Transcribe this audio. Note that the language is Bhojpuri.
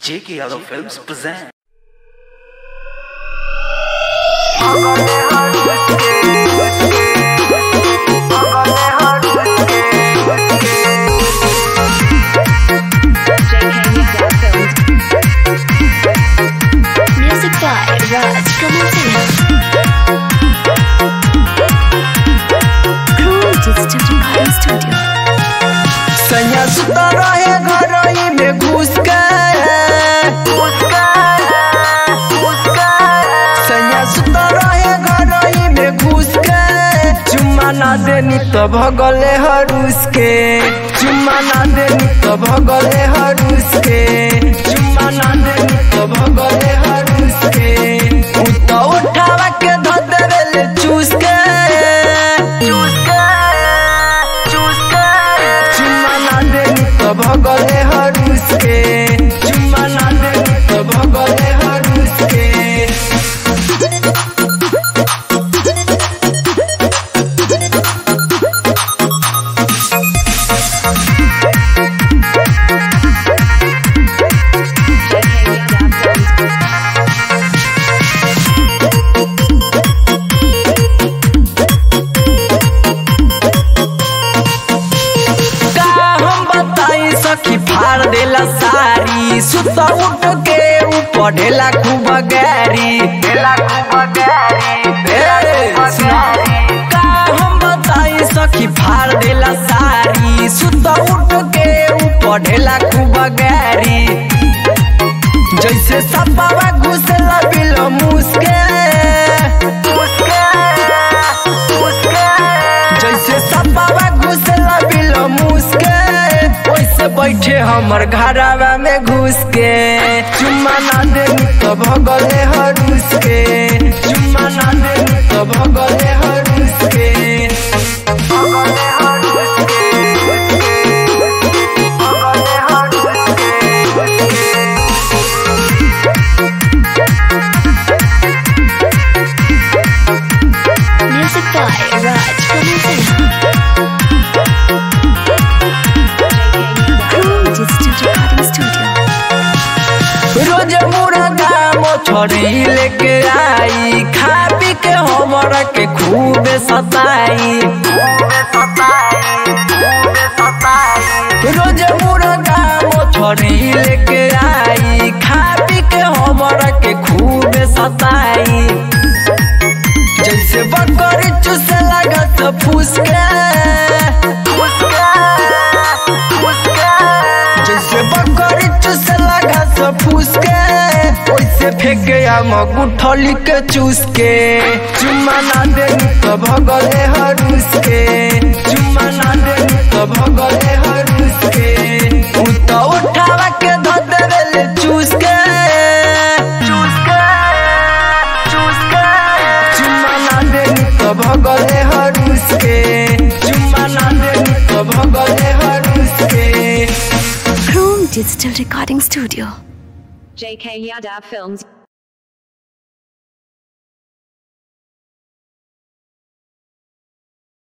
J.K. Yadav Films present. Music by Raj Kamal Crew Digital Recording Studio. सैया सुता रहे घरई में घुस के सैया सुता रहे घरई में घुस के चुम्मा ना देनी तो भगले हरुस के चुम्मा ना देनी तो भगले हरुस के चुम्मा ना देनी तो भगले हरुस के उ तो उठावा के धो देवेले चूस के चूस के चूस के चुम्मा ना देनी तो भगले हरुस के चुम्मा ना देनी तो भगले हरुस के का हम बताई सखी फाड़ देला सारी सुत उठ के ऊपर ढेला खूब गैरी ढेला खूब गैरी का हम बताई सखी फाड़ देला सारी सुत उठ के ऊपर ढेला खूब गैरी जैसे सपावा घुसला बिल मुस्के जैसे सपावा घुसला बिल मुस्के वैसे बैठे हमर घरावा में घुस के चुम्मा ना देनी तो भगले हरुस के चुम्मा ना देनी तो भगले हरुस के भगले हरुस के भगले हरुस के Music by Raj Kamal Crew Digital Recording Studio. रोज मुर्गा मोछरी लेके आई खा पी के हमरा के खूब सताई रोज मुर्गा मोछरी लेके आई खा पी के हमरा के खूब सताई जैसे बकरी चूसे लगत फुसके जैसे बकरी चूसे लगत फुसके वैसे फेंके हम गुठली के चूस के चुम्मा ना देनी तो भगले हरुस के चुम्मा ना देनी तो भगले हरुस के उ तो उठावा के धो देवेले चूस के चूस के चूस के चुम्मा ना देनी तो भगले हरुस के चुम्मा ना देनी तो भगले हरुस के Crew Digital Recording Studio. JK Yadav Films